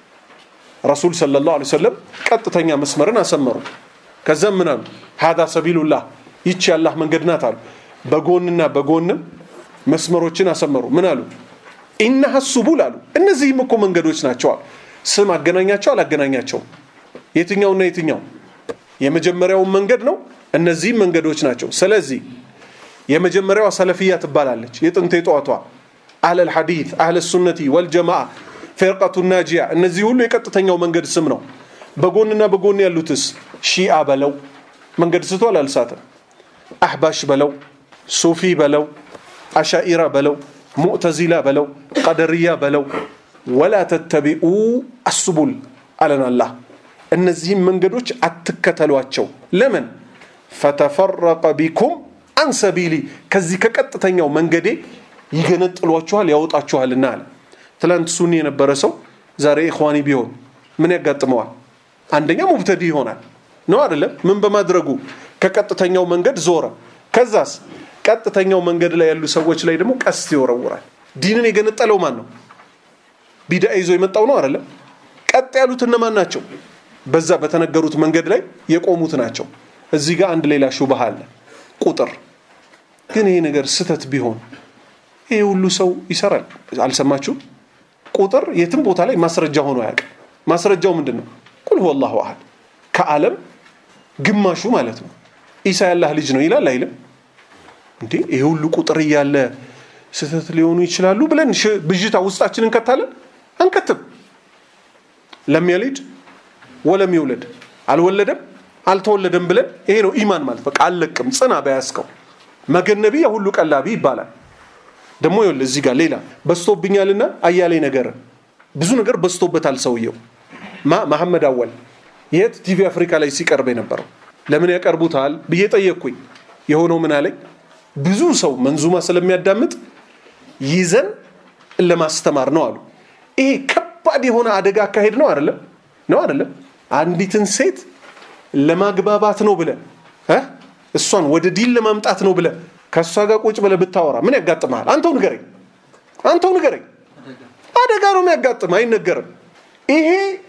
ረሱል ሰለላሁ ዐለይሂ ወሰለም ቀጥተኛ መስመርን አሰመሩ። ከዛም ምን አሉ? ሃዛ ሰቢሉላህ ይቺ ያላህ መንገድ ናት አሉ። በጎንና በጎንም መስመሮችን አሰመሩ። ምን አሉ? ኢነሃ ሱቡል አሉ። እነዚህም እኮ መንገዶች ናቸው አሉ። ስም አገናኛቸው አላገናኛቸውም? የትኛውና የትኛው? የመጀመሪያውን መንገድ ነው። እነዚህም መንገዶች ናቸው። ስለዚህ የመጀመሪያዋ ሰለፊያ ትባላለች። የጥንት የጠዋቷ አህለል ሐዲት አህለ ሱነቲ ወልጀማዓ ፌርቀቱ ናጂያ፣ እነዚህ ሁሉ የቀጥተኛው መንገድ ስም ነው። በጎንና በጎን ያሉትስ ሺአ በለው መንገድ ስቷል አልሳትም። አህባሽ በለው ሱፊ በለው አሻኢራ በለው ሙዕተዚላ በለው ቀደርያ በለው ወላ ተተቢኡ አሱቡል አለን አላህ። እነዚህም መንገዶች አትከተሏቸው። ለምን ፈተፈረቀ ቢኩም አንሰቢሊ ከዚህ ከቀጥተኛው መንገዴ ይገነጥሏችኋል ያወጣችኋልና አለ። ትላንት ሱኒ የነበረ ሰው ዛሬ ኢኽዋኒ ቢሆን ምን ያጋጥመዋል? አንደኛ ሙብተዲ ይሆናል ነው አይደለም? ምን በማድረጉ ከቀጥተኛው መንገድ ዞረ። ከዛስ ቀጥተኛው መንገድ ላይ ያሉ ሰዎች ላይ ደግሞ ቀስት ይወረውራል። ዲንን የገነጠለው ማን ነው? ቢዳ ይዞ የመጣው ነው አይደለም? ቀጥ ያሉት እነማን ናቸው? በዛ በተነገሩት መንገድ ላይ የቆሙት ናቸው። እዚህ ጋር አንድ ሌላ ሹብሃ አለ። ቁጥር ግን ይሄ ነገር ስተት ቢሆን ይሄ ሁሉ ሰው ይሰራል። አልሰማችሁም? ቁጥር የትም ቦታ ላይ ማስረጃ ሆኖ አያውቅም። ማስረጃው ምንድን ነው? ቁል ሁወ አላሁ አሐድ ከዓለም ግማሹ ማለት ነው ኢሳ ያላህ ልጅ ነው ይላል አይልም እንዴ? ይሄ ሁሉ ቁጥር እያለ ስህተት ሊሆኑ ይችላሉ ብለን ብዥታ ውስጣችን እንከታለን? አንከትም። ለም የሊድ ወለም ይውለድ አልወለደም አልተወለደም ብለን ይሄ ነው ኢማን ማለት በቃ አልለቅም ጽና በያዝከው መገነቢ የሁሉ ቀላቢ ይባላል ደግሞ ይኸውልህ እዚህ ጋር ሌላ በዝቶብኛልና አያሌ ነገር ብዙ ነገር በዝቶበታል ሰውየው ማ መሐመድ አወል የት ቲቪ አፍሪካ ላይ ሲቀርብ የነበረው ለምን ያቀርቡታል ብዬ ጠየቅኩኝ የሆነው ምን አለኝ ብዙ ሰው መንዙማ ስለሚያዳምጥ ይዘን ለማስተማር ነው አሉ ይሄ ከባድ የሆነ አደጋ አካሄድ ነው አይደለም ነው አይደለም አንዲትን ሴት ለማግባባት ነው ብለ እሷን ወደ ዲን ለማምጣት ነው ብለ ከእሷ ጋር ቁጭ ብለ ብታወራ ምን ያጋጥመሃል አንተው ንገረኝ አንተው ንገረኝ አደጋ ነው የሚያጋጥም አይነገርም ይሄ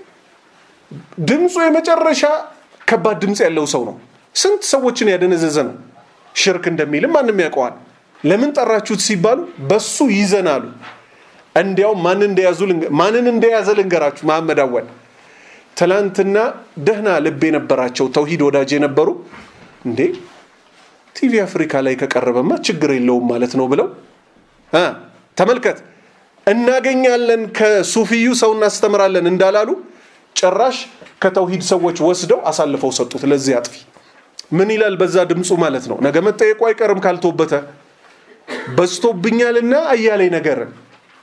ድምፁ የመጨረሻ ከባድ ድምፅ ያለው ሰው ነው ስንት ሰዎችን ያደነዘዘ ነው ሽርክ እንደሚልም ማንም ያውቀዋል ለምን ጠራችሁት ሲባሉ በሱ ይዘናሉ እንዲያውም ማንን እንደያዘ ልንገራችሁ መሐመድ አወል ትላንትና ደህና ልብ የነበራቸው ተውሂድ ወዳጅ የነበሩ እንዴ ቲቪ አፍሪካ ላይ ከቀረበማ ችግር የለውም ማለት ነው ብለው ተመልከት እናገኛለን ከሱፊዩ ሰው እናስተምራለን እንዳላሉ ጭራሽ ከተውሂድ ሰዎች ወስደው አሳልፈው ሰጡት ለዚህ አጥፊ ምን ይላል በዛ ድምፁ ማለት ነው ነገ መጠየቁ አይቀርም ካልቶበተ በዝቶብኛልና አያሌ ነገርን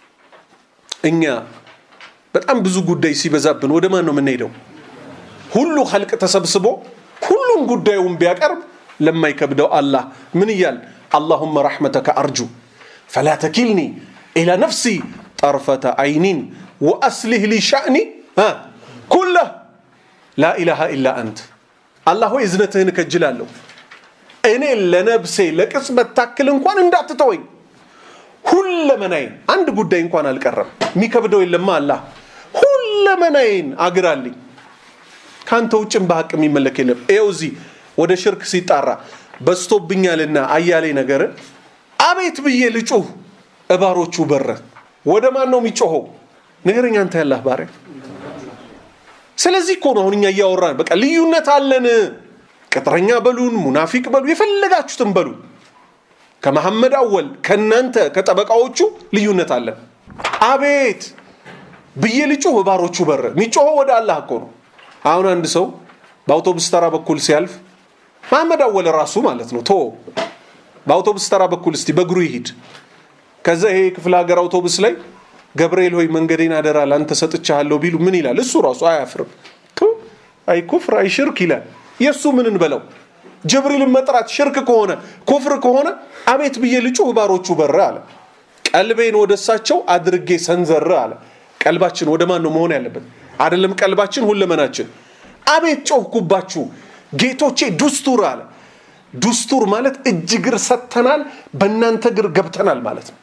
እኛ በጣም ብዙ ጉዳይ ሲበዛብን ወደ ማን ነው የምንሄደው ሁሉ ኸልቅ ተሰብስቦ ሁሉም ጉዳዩን ቢያቀርብ ለማይከብደው አላህ ምን እያል አላሁመ ረሕመተከ አርጁ ፈላ ተኪልኒ ኢላ ነፍሲ ጠርፈተ አይኒን ወአስሊህ ሊ ሻእኒ ኩለህ ላ ኢላሃ ኢላ አንት አላህ ሆይ እዝነትህን እከጅላለሁ እኔ ለነብሴ ለቅጽበት ታክል እንኳን እንዳትተወኝ ሁለመናዬን አንድ ጉዳይ እንኳን አልቀረም የሚከብደው የለማ አላህ ሁለመናዬን አግራልኝ ከአንተ ውጭም በሀቅ የሚመለክ የለም ይኸው እዚህ ወደ ሽርክ ሲጣራ በስቶብኛልና አያሌ ነገር አቤት ብዬ ልጩህ እባሮቹ በረ ወደ ማን ነው የሚጮኸው ንገረኝ አንተ ያላህ ባሪያ ስለዚህ እኮ ነው አሁን እኛ እያወራን በቃ ልዩነት አለን ቅጥረኛ በሉን ሙናፊቅ በሉ የፈለጋችሁትን በሉ ከመሐመድ አወል ከእናንተ ከጠበቃዎቹ ልዩነት አለን አቤት ብዬ ልጩህ ባሮቹ በር የሚጮኸው ወደ አላህ እኮ ነው አሁን አንድ ሰው በአውቶቡስ ተራ በኩል ሲያልፍ መሐመድ አወል ራሱ ማለት ነው ቶ በአውቶቡስ ተራ በኩል እስቲ በእግሩ ይሂድ ከዛ ይሄ ክፍለ ሀገር አውቶቡስ ላይ ገብርኤል ሆይ መንገዴን አደራ ለአንተ ሰጥቻለሁ ቢሉ ምን ይላል እሱ ራሱ አያፍርም አይ ኩፍር አይ ሽርክ ይላል የእሱ ምን እንበለው ጅብሪልን መጥራት ሽርክ ከሆነ ኩፍር ከሆነ አቤት ብዬ ልጩህ ባሮቹ በረ አለ ቀልቤን ወደ እሳቸው አድርጌ ሰንዘር አለ ቀልባችን ወደ ማን ነው መሆን ያለበት አይደለም ቀልባችን ሁለመናችን አቤት ጮህኩባችሁ ጌቶቼ ዱስቱር አለ ዱስቱር ማለት እጅ እግር ሰጥተናል በእናንተ እግር ገብተናል ማለት ነው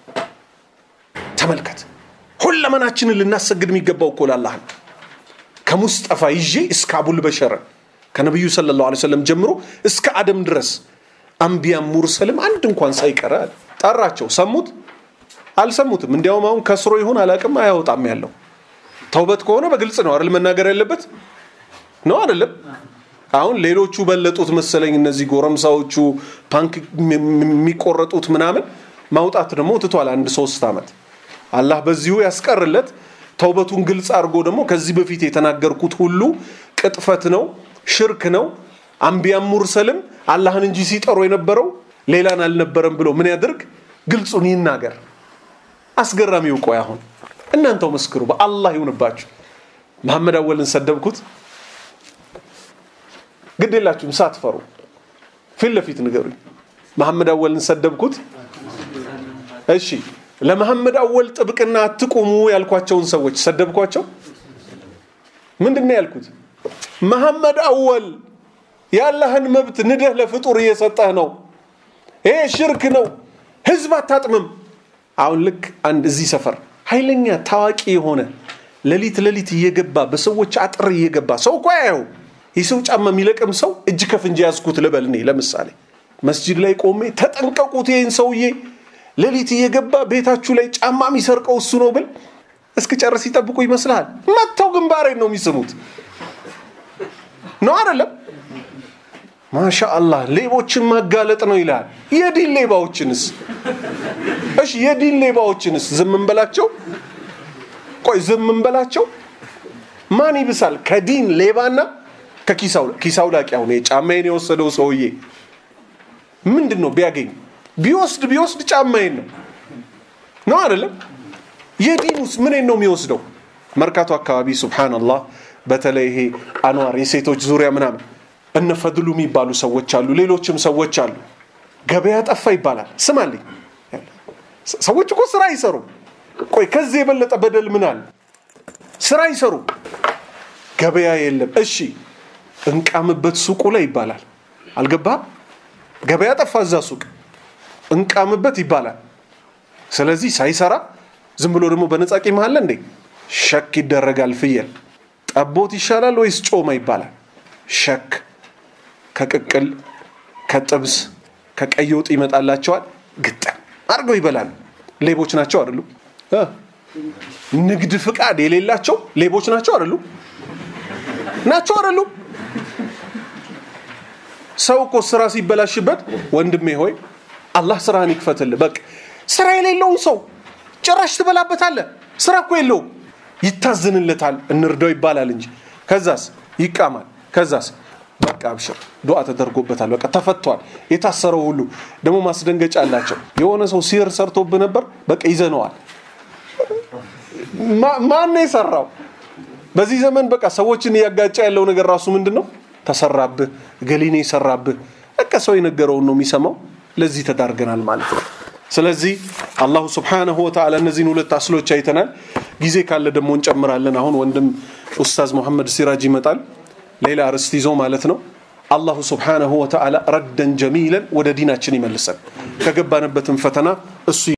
ተመልከት ሁለመናችንን ልናሰግድ የሚገባው እኮ ላላህ ነው ከሙስጠፋ ይዤ እስከ አቡል በሸረ ከነቢዩ ስለ ላሁ ሰለም ጀምሮ እስከ አደም ድረስ አንቢያም ሙርሰልም አንድ እንኳን ሳይቀረ ጠራቸው ሰሙት አልሰሙትም እንዲያውም አሁን ከስሮ ይሁን አላቅም አያወጣም ያለው ተውበት ከሆነ በግልጽ ነው አይደል መናገር ያለበት ነው አይደለም አሁን ሌሎቹ በለጡት መሰለኝ እነዚህ ጎረምሳዎቹ ፓንክ የሚቆረጡት ምናምን ማውጣት ደግሞ ትቷል አንድ ሶስት ዓመት አላህ በዚሁ ያስቀርለት ተውበቱን ግልጽ አድርጎ ደግሞ ከዚህ በፊት የተናገርኩት ሁሉ ቅጥፈት ነው ሽርክ ነው አንቢያም ሙርሰልም አላህን እንጂ ሲጠሩ የነበረው ሌላን አልነበረም ብሎ ምን ያድርግ ግልጹን ይናገር አስገራሚው ቆይ አሁን እናንተው መስክሩ በአላህ ይሁንባችሁ መሐመድ አወልን ሰደብኩት ግድ የላችሁም ሳትፈሩ ፊት ለፊት ንገሩኝ መሐመድ አወልን ሰደብኩት እሺ ለመሐመድ አወል ጥብቅና አትቁሙ ያልኳቸውን ሰዎች ሰደብኳቸው ምንድን ነው ያልኩት መሐመድ አወል ያለህን መብት ንደህ ለፍጡር እየሰጠህ ነው ይሄ ሽርክ ነው ህዝብ አታጥምም አሁን ልክ አንድ እዚህ ሰፈር ኃይለኛ ታዋቂ የሆነ ሌሊት ሌሊት እየገባ በሰዎች አጥር እየገባ ሰው እኮ ያየው የሰው ጫማ የሚለቅም ሰው እጅ ከፍንጅ ያዝኩት ልበል እኔ ለምሳሌ መስጂድ ላይ ቆሜ ተጠንቀቁት ይህን ሰውዬ ሌሊት እየገባ ቤታችሁ ላይ ጫማ የሚሰርቀው እሱ ነው ብል እስክጨርስ ይጠብቁ ይመስልሃል መጥተው ግንባሬን ነው የሚስሙት ነው አይደለም ማሻ አላህ ሌቦችን ማጋለጥ ነው ይላል የዲን ሌባዎችንስ እሺ የዲን ሌባዎችንስ ዝም እንበላቸው ቆይ ዝም እንበላቸው ማን ይብሳል ከዲን ሌባና ከኪሳው ላቂ አሁን ጫማዬን የወሰደው ሰውዬ ምንድን ነው ቢያገኝ ቢወስድ ቢወስድ ጫማዬን ነው ነው አይደለም የዲን ውስጥ ምን ነው የሚወስደው መርካቶ አካባቢ ሱብሃንአላህ በተለይ ይሄ አንዋር የሴቶች ዙሪያ ምናምን እነ ፈድሉ የሚባሉ ሰዎች አሉ ሌሎችም ሰዎች አሉ ገበያ ጠፋ ይባላል ስማልኝ ሰዎች እኮ ስራ አይሰሩም ቆይ ከዚህ የበለጠ በደል ምን አለ ስራ ይሰሩ ገበያ የለም እሺ እንቃምበት ሱቁ ላይ ይባላል አልገባህም ገበያ ጠፋ እዛ ሱቅ እንቃምበት ይባላል ስለዚህ ሳይሰራ ዝም ብሎ ደግሞ በነጻ ቂም አለ እንዴ ሸክ ይደረጋል ፍየል ጠቦት ይሻላል ወይስ ጮማ ይባላል ሸክ ከቅቅል ከጥብስ ከቀይ ወጥ ይመጣላቸዋል ግጥም አድርገው ይበላሉ ሌቦች ናቸው አይደሉ እ? ንግድ ፍቃድ የሌላቸው ሌቦች ናቸው አይደሉ ናቸው አይደሉ ሰው እኮ ስራ ሲበላሽበት ወንድሜ ሆይ አላህ ስራህን ይክፈትልህ በቃ ስራ የሌለውን ሰው ጭራሽ ትበላበታለህ ስራ እኮ የለውም ይታዝንለታል እንርዳው ይባላል እንጂ ከዛስ ይቃማል ከዛስ በቃ አብሽር ዱዓ ተደርጎበታል በቃ ተፈቷል የታሰረው ሁሉ ደግሞ ማስደንገጫ አላቸው የሆነ ሰው ሲር ሰርቶብህ ነበር በቃ ይዘነዋል ማ- ማን ነው የሰራው በዚህ ዘመን በቃ ሰዎችን እያጋጨ ያለው ነገር ራሱ ምንድን ነው ተሰራብህ ገሊኔ የሰራብህ በቃ ሰው የነገረውን ነው የሚሰማው ለዚህ ተዳርገናል ማለት ነው ስለዚህ አላሁ ስብሓነሁ ወተዓላ እነዚህን ሁለት አስሎች አይተናል ጊዜ ካለ ደግሞ እንጨምራለን አሁን ወንድም ኡስታዝ መሐመድ ሲራጅ ይመጣል ሌላ ርዕስት ይዞ ማለት ነው አላሁ ስብሓነሁ ወተዓላ ረደን ጀሚለን ወደ ዲናችን ይመልሰን ከገባንበትም ፈተና እሱ